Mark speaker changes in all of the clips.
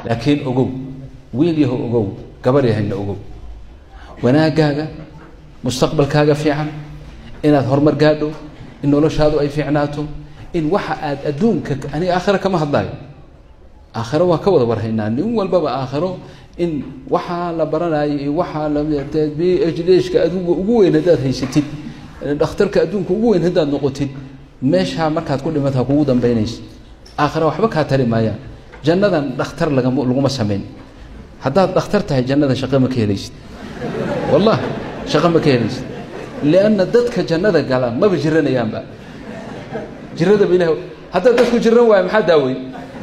Speaker 1: laakiin ogow wiil yaho ogow gabar yahayna ogow wanaagaaga mustaqbalkaaga fiican inaad horumar gaadho in noloshaadu ay fiicnaato in waxa aad adduunka aniga aakhira kama hadlaayo aakhiro waan ka wada warhaynaa nin walbaba aakhiro in waxaa la baranayo iyo waxaa b h dshka adduunka ugu weyn haddaad haysatid dhakhtarka adduunka ugu weyn haddaad noqotid meeshaa markaad ku dhimata kugu dambaynaysa aakhira waxba kaa tari maayaan jannadan dhakhtar lagama laguma samayn haddaad dhakhtar tahay jannada shaqo ma ka helaysid wallah shaqo ma ka helaysid lianna dadka jannada gala maba jiranayaanba jiradaba ilah haddaad dadku jiran waayo maxaa daawey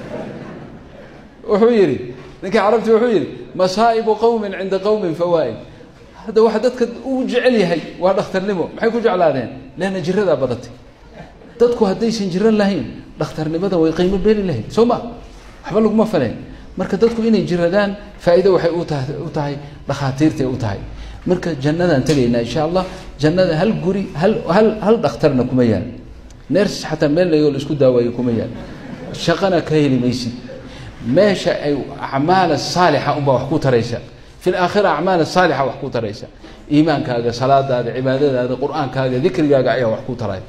Speaker 1: wuxuu yidhi ninkii carabti wuxuu yidhi masaa'ibu qowmin cinda qowmin fawaa'id hadda waxa dadka uu jecel yahay waa dhakhtarnimo maxay ku jeclaadeen leanna jiradaa badatay dadku haddaysan jiran lahayn dhakhtarnimada way qiimo beeli lahayd soo ma waxba laguma faleen marka dadku inay jiradaan faa'iido waxay u tahay u tahay dhakhaatiirtay u tahay marka jannadaan tegaynaa insha allah jannada hal guri hal hal hal dhakhtarna kuma yaal ners xataa meel layoo la isku daawaayo kuma yaal shaqana ka heli maysid meesha ay acmaala saalixa unbaa wax ku taraysa fi laakhira acmaala saalixa wax ku taraysa iimaankaaga salaadaada cibaadadaada qur-aankaaga dikrigaaga ayaa wax ku taraya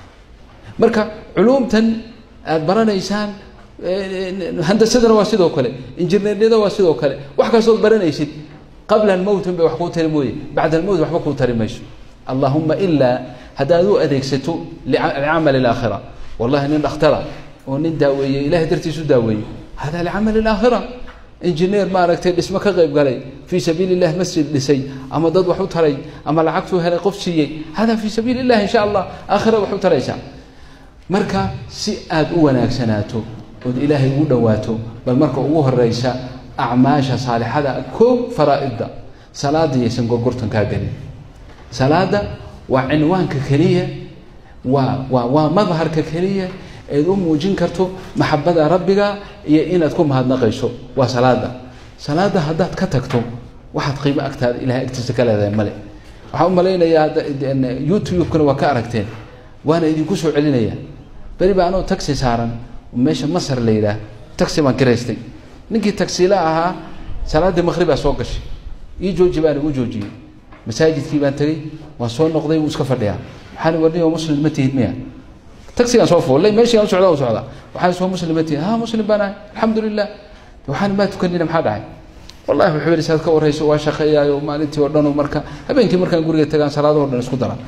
Speaker 1: marka culuumtan aada baranaysaan handasadana waa sidoo kale injineerniyada waa sidoo kale wax kastood baranaysid qabla almowtin bay wax kuu tari mooye bacda almowt waxba kuu tari mayso allahuma ilaa haddaad u adeegsato licamali alaakhira wallahi nin dhakhtara oo nin daaweeyey ilahay dartiisu daaweeyey hada licamali alaakhira injineer maaragtay dhismo ka qayb galay fii sabiili illah masjid dhisay ama dad wax u taray ama lacagtuu helay qof siiyey hada fii sabiili illah insha allah aakhira wax u taraysaa marka si aada u wanaagsanaato ood ilaahay ugu dhowaato bal marka ugu horeysa acmaasha saalixada koob faraa'idda salaada yaysan gorgortan kaa gelin salaada waa cinwaanka keliya waa waa waa madharka keliya eed u muujin karto maxabada rabbiga iyo inaad ku mahadnaqayso waa salaada salaada haddaad ka tagto waxaad qiimo agtaada ilahay agtiisa ka leedahay male waxaan u malaynayaa youtube-kana waa ka aragteen waana idinku soo celinaya beri baa anoo taxi saaran meesha masar la yidhaah taxi baan kiraystay ninkii taxila ahaa salaaddii maqhribaa soo gashay ii jooji baan igu joojiyey masaajidkii baan tegey waan soo noqday wuu iska fadhiyaa waxaan warniyo muslim ma tihid miya taxigaan soo fuullay meeshii aan socda u socda waxaan soo muslim ma tihid ha muslim baan ahay alxamdu lilah waxaan maa tukanina maxaa dhacay wallahi wuxuu yidhi saad ka warrayso waa shaqeeyaayo maalintii oo dhanu marka habeenkii markaan guriga tagaan salaadahoo dhan isku dara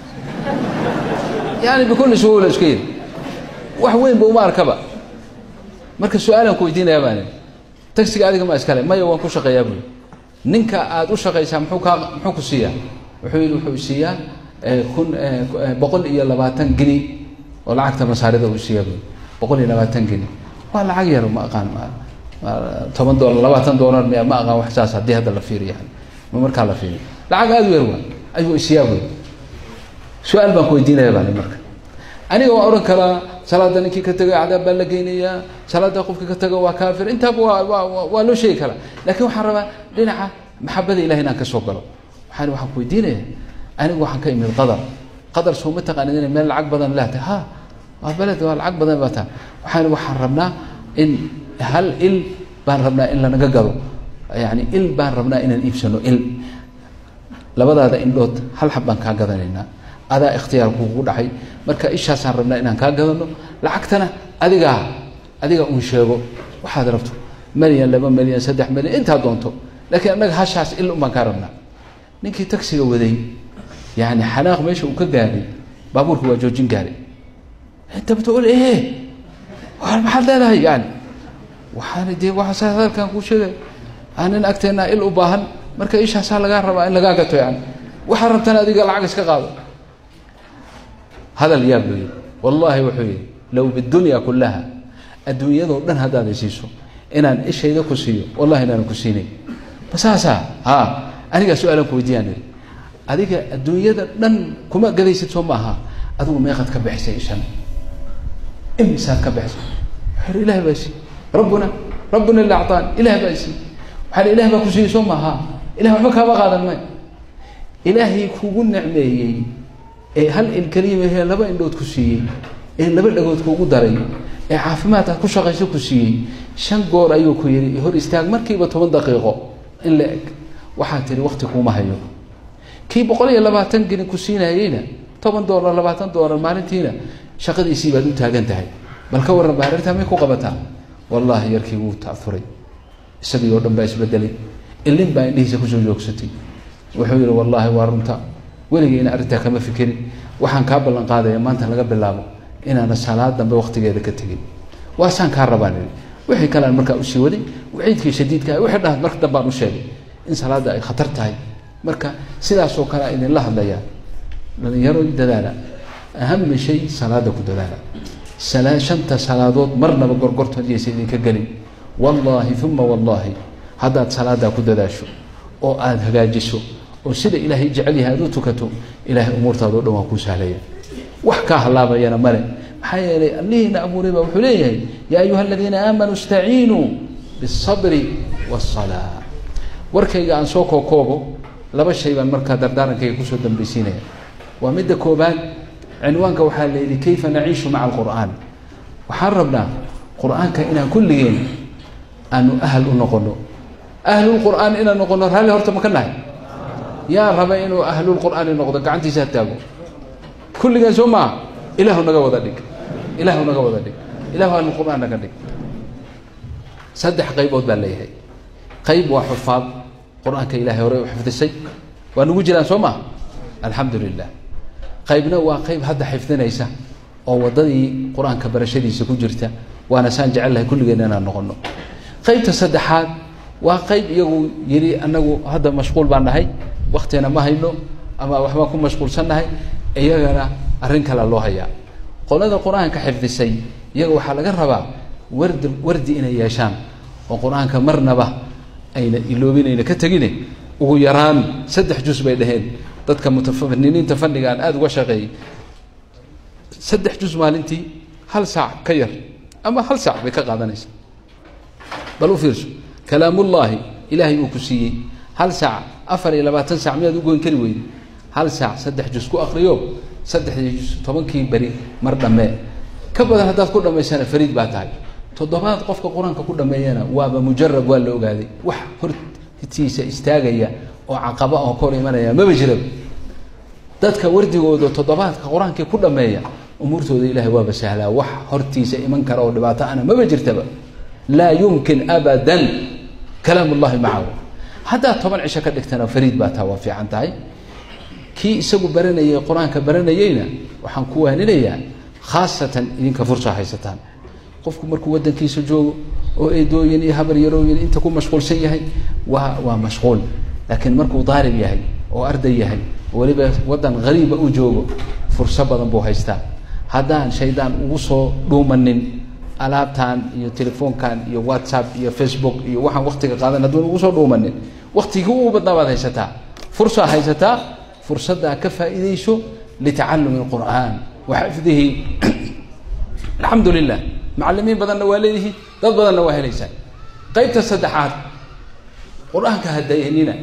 Speaker 1: yani bikulli suhuula iska yidhi wax weynba uma arkaba marka su-aalaan ku weydiinayaa baan taxiga adiga ma iskale maya waan ku shaqeeyaa buui ninka aada u shaqaysaa muxuu kaa muxuu ku siiyaa wuxuu yidhi wuxuu siiyaa kun boqol iyo labaatan geni oo lacagta masaarida uu siiyaa buui boqol iyo labaatan geni waa lacag yar ma aqaan toban dolar labaatan dolar miya ma aqaan wax saas haddii hadda la fiiriyo ma markaa la fiiriyo lacag aada u yar waa ayuu isiyaa buui su-aal baan ku weydiinaya baan marka aniga waan odhan karaa salaada ninkii ka taga cadaab baa la geynayaa salaada qofkii ka taga waa kaafir intaaba waa waa waa loo sheegi karaa laakiin waxaan rabaa dhinaca maxabada ilahi inaan ka soo galo waxaan waxaan ku weydiinaya anigu waxaan ka imid qadar qadar soo ma taqaanid inay meel lacag badan leedahay ha waa beled waa lacag badan baa taa waxaan waxaan rabnaa in hal il baan rabnaa in lanaga gado yani il baan rabnaa inaan iibsano il labadaada indhood hal xab baan kaa gadanaynaa adaa ikhtiyaar kugu dhacay marka ishaasaan rabnaa inaan kaa gadano lacagtana adigaa adiga uun sheego waxaad rabto milyan laba milyan saddex milyan intaa doonto laakiin annaga hashaas il un baan kaa rabnaa ninkii taxiga waday yani xanaaq meesha uu ka gaaray baabuurka waa joojin gaaray inta batool ehe maxaad leedahay yani waxaan dee waxaasa hadalkan kuu sheegay aanin agteennaa il u baahan marka ishaasaa lagaa rabaa in lagaa gato yani waxaad rabtana adiga lacag iska qaado hadal yaab loo yidhi wallaahi wuxuu yidhi low bidunya kullaha adduunyadoo dhan haddaad isiiso inaan ishayda ku siiyo wallahi inaanan ku siinay masaasaa ha anigaa su-aalan ku weydiiyaan idhi adiga adduunyada dhan kuma gadaysid soo ma aha adigu meeqaad ka bixisay ishan imisaad ka bixisay wuxuu ilahi baa sii rabbuna rabbuna ila actaan ilaah baa sii waxaa ilah baa ku siiyey soo ma aha ilah waxba kaama qaadan may ilaahay kugu necmeeyey ee hal il keliya mahee laba indhood ku siiyey ee laba dhagood kuugu daray ee caafimaad aad ku shaqayso ku siiyey shan goor ayuu ku yidhi hor istaag markiiba toban daqiiqo in la eg waxaad tihi wakti kuuma hayo kii boqol iyo labaatan gelin ku siinayeyna toban doolar labaatan doolar maalintiina shaqadiisii baad u taagan tahay bal ka warran ba arrintaa may ku qabataa wallaahi yarkii wuu taafuray isagii oo dhan baa isbedelay ilin baa indhihiisa kusoo joogsatay wuxuu yihi wallaahi waa runta weligeyna arrintaa kama fikirin waxaan kaa ballan qaadaya maanta laga bilaabo inaana salaad dambe waktigeeda ka tegin waasaan kaa rabaan ii wixii kalean markaa usii waday waciidkii shadiidka wixii dhaha marka dambaan u sheegay in salaadda ay khatar tahay marka sidaasoo kale a idinla hadlayaa dhalinyaro dadaala ahama shay salaada ku dadaala salaa shanta salaadood marnaba gorgortood yaysa idinka gelin wallaahi uma wallaahi haddaad salaadaa ku dadaasho oo aada hagaajiso oo sida ilaahay jecel yahay aada u tukato ilaahay umuurtaado dhan waa kuu sahlaya wax kaa halaabayana male maxaa yeelay allihiina abuuray baa wuxuu leeyahay yaa ayuha aladiina aamanuu istaciinuu biالsabri wالsalaa warkayga aan soo kookoobo laba shay baan markaa dardaarankayga kusoo dambaysiinaya waa midda koobaad cinwaanka waxaa la yidhi kayfa naciishu maca alqur'aan waxaan rabnaa qur-aanka inaan kulligeen aanu ahal u noqono ahlulqur'aan inaan noqono raalli horta ma ka nahay yaa raba inuu ahlulqur'aani noqdo gacantiisa ha taago kulligeen soo maaha ilaahu naga wada dhig ilaahu naga wada dhig ilahu ahlulqur'aan naga dhig saddex qaybood baa leeyahay qayb waa xufaad qur-aanka ilahay hore u xifdisay waa nagu jiraan soo maha alxamdu lilah qaybna waa qayb hadda xifdinaysa oo waddadii qur-aanka barashadiisa ku jirta waana saan jecellahay kulligeen inaan noqono qaybta saddexaad waa qayb iyagu yidhi anagu hadda mashquul baan nahay waktina ma hayno ama waxbaan ku mashquulsannahay iyagana arrin kale loo hayaa qolada qur-aanka xifdisay iyaga waxaa laga rabaa wardi wardi inay yeeshaan oo qur-aanka marnaba ayna iloobinayna ka tegine ugu yaraan saddex jus bay dhaheen dadka mutafaniniinta fanniga aan aada uga shaqeeyey saddex jus maalintii hal saac ka yar ama hal saac bay ka qaadanaysa bal u fiirso kalaamullaahi ilaahay uu ku siiyey hal saac afar iyo labaatan saac miyaad u goyn kari weyde hal saac saddex jus ku akriyo saddexdii jus tobankii beri mar dhammee ka badan haddaad ku dhammaysana fariid baa tahay toddobaad qofka qur-aanka ku dhameeyana waaba mujarab waa la ogaaday wax hortiisa istaagaya oo caqaba oo ka hor imanaya maba jiraba dadka wardigooda toddobaadka qur-aankii ku dhameeya umuurtooda ilahay waaba sahlaa wax hortiisa iman kara oo dhibaato ana maba jirtaba laa yumkin abadan kalaam ullahi macahu haddaad toban cisho ka dhigtana fariid baa taa waa fiican tahay kii isagu baranayay qur-aanka baranayeyna waxaan ku waaninayaa khaasatan idinka fursa haysataan qofku markuu wadankiisa joogo oo eedooyin iyo habar yarooyin inta ku mashquulsan yahay waa waa mashquul laakiin markuu daalib yahay oo arday yahay oo weliba wadan hariiba u joogo furso badan buu haystaa haddaan shaydaan ugu soo dhuumanin alaabtan iyo telefoonkan iyo whatsapp iyo facebook iyo waxaan waktiga qaadan hadduun ugu soo dhuumanin waktigii ugu badnaa baad haysataa fursaa haysataa fursaddaa ka faa'iidayso litacalumi اlqur'aan wa xifdihi alxamdu lilah macalimiin badanna waa leedihiin dad badanna waa helaysaan qaybta saddexaad qur-aanka ha dayanina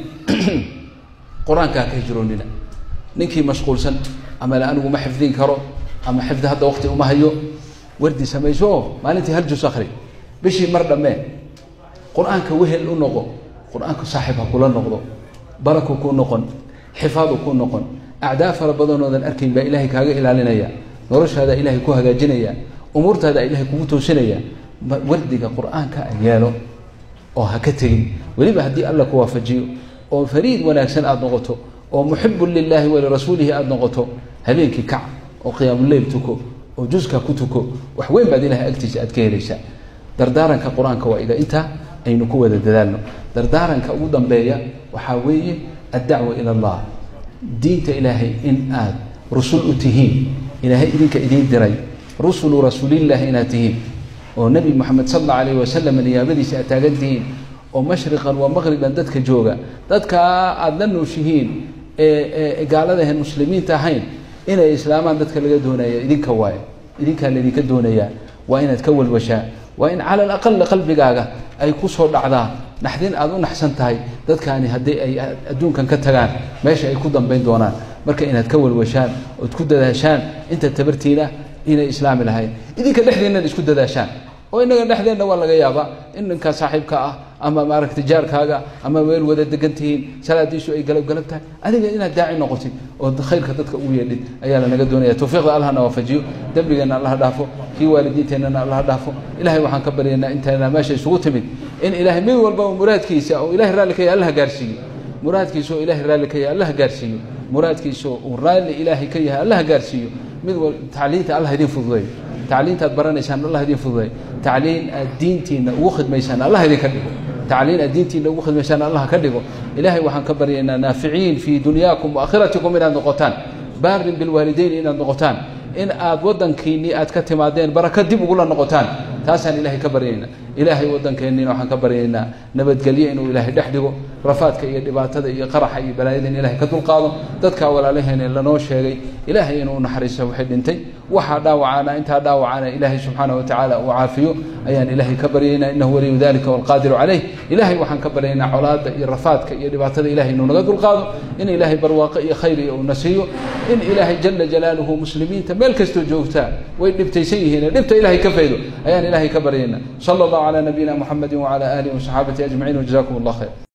Speaker 1: qur-aanka ha ka hijroonina ninkii mashquulsan ama le anigu ma xifdin karo ama xifdi hadda wakti uma hayo wardi samayso oo maalintii hal jus akri bishii mar dhammee qur-aanka wehel u noqo qur-aanka saaxiib ha kula noqdo baraku ku noqon xifaadu ku noqon acdaa fara badanoodan arkayn baa ilaahay kaaga ilaalinaya noloshaada ilaahay ku hagaajinaya umuurtaada ilaahay kugu toosinaya wardiga qur-aanka yeelo oo ha ka tegin weliba haddii alla ku waafajiyo oo fariid wanaagsan aada noqoto oo muxibun lilaahi walirasuulihi aada noqoto habeenkii kac oo qiyaamuleyl tuko oo juska ku tuko wax weyn baad ilahay agtiisa aad ka helaysaa dardaaranka qur-aanka waa iga intaa aynu ku wada dadaalno dardaaranka ugu dambeeya waxaa weeye addacwa ila allah diinta ilaahay in aad rusul u tihiin ilaahay idinka idiin diray rusulu rasuulillahi inaad tihiin oo nebi moxamed sal alla alayh wasalam niyaabadiisa aad taagan tihiin oo mashriqan waa maqriban dadka jooga dadkaa aada la nooshihiin ee gaaladahan muslimiinta ahayn inay islaamaan dadka laga doonaya idinka waaye idinkaa laydinka doonayaa waa inaad ka walwashaa waa in cala alaqali qalbigaaga ay ku soo dhacdaa naxdin aada u naxsan tahay dadkaani haddii ay adduunkan ka tagaan meesha ay ku dambayn doonaan marka inaad ka walwashaan ood ku dadaashaan inta tabartiina inay islaami lahayn idinka dhexdeennan isku dadaashaan oo inaga dhexdeenna waa laga yaabaa in ninkaa saaxiibka ah ama maaragtay jaarkaaga ama meel wada degan tihiin salaadiisu ay galab galab tahay adiga inaad daaci noqotid oo khayrka dadka ugu yeedhid ayaa lanaga doonaya tawfiiqda allahna waafajiyo dembigeenna allaha dhaafo kii waalidiinteennana allaha dhaafo ilahay waxaan ka baryaynaa intayna meesha isugu timid in ilaahay mid walbaba muraadkiisa oo ilahay raalli ka yahay allaha gaarsiiyo muraadkiisa oo ilahay raalli ka yahay allaha gaarsiiyo muraadkiisa uu raalli ilaahay ka yahay allaha gaarsiiyo mid wal tacliinta allah idin fududeeyo tacliinta aad baranaysaan allah idin fududeeyo tacliin aad diintiina ugu khidmaysaan allah idinka dhigo tacliin aad diintiina ugu khidmaysaan allah ka dhigo ilaahay waxaan ka baryaynaa naaficiin fii dunyaakum waakhiratikum inaad noqotaan baarin bilwaalideyn inaad noqotaan in aad waddankiinnii aad ka timaadeen baraka dib ugula noqotaan taasaan ilaahay ka baryaynaa ilaahay waddankeenniina waxaan ka baryaynaa nabadgelyo inuu ilaahay dhex dhigo rafaadka iyo dhibaatada iyo qaraxa iyo balaayada in ilahay ka dulqaado dadkaa walaalaheena lanoo sheegay ilaahay inuu naxariiso waxay dhintay waxaa dhaawacaana intaa dhaawacaana ilaahay subxaana wa tacaala uu caafiyo ayaan ilaahay ka baryaynaa innahu waliyu dalika walqaadiru calayh ilaahay waxaan ka baryaynaa colaadda iyo rafaadka iyo dhibaatada ilahay inuu naga dulqaado in ilaahay barwaaqo iyo khayr iyo uu na siiyo in ilaahay jala jalaaluhu muslimiinta meel kastoo joogtaa way dhibtaysan yihiin dhibta ilahay ka faydo ayaan ilaahay ka baryaynaa sala allahu calaa nabiyina muxamedi wacala aalihi wasaxaabati ajmaciin wajazakum allah khayr